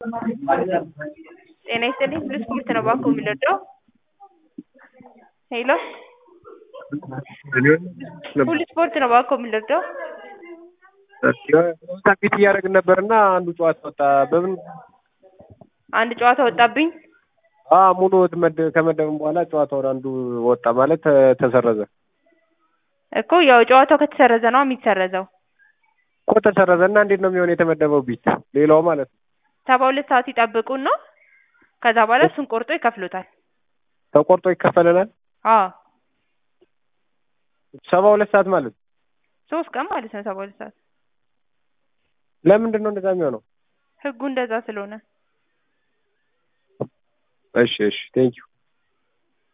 ጤና ይስጥልኝ ብሉ ስፖርት ነው ባኮ የምንወደው ሄሎ ብሉ ስፖርት ነው ባኮ የምንወደው ቤት እያደረግን ነበር እና አንዱ ጨዋታ ወጣ በምን አንድ ጨዋታ ወጣብኝ ሙሉ ከመደብን በኋላ ጨዋታውን አንዱ ወጣ ማለት ተሰረዘ እኮ ያው ጨዋታው ከተሰረዘ ነው የሚሰረዘው እኮ ተሰረዘ እና እንዴት ነው የሚሆን የተመደበው ቢት ሌላው ማለት ነው ሰባ ሁለት ሰዓት ይጠብቁና ከዛ በኋላ እሱን ቆርጦ ይከፍሉታል ተቆርጦ ይከፈለናል አዎ ሰባ ሁለት ሰዓት ማለት ሶስት ቀን ማለት ነው ሰባ ሁለት ሰዓት ለምንድን ነው እንደዛ የሚሆነው ህጉ እንደዛ ስለሆነ እሺ እሺ ቴንኪው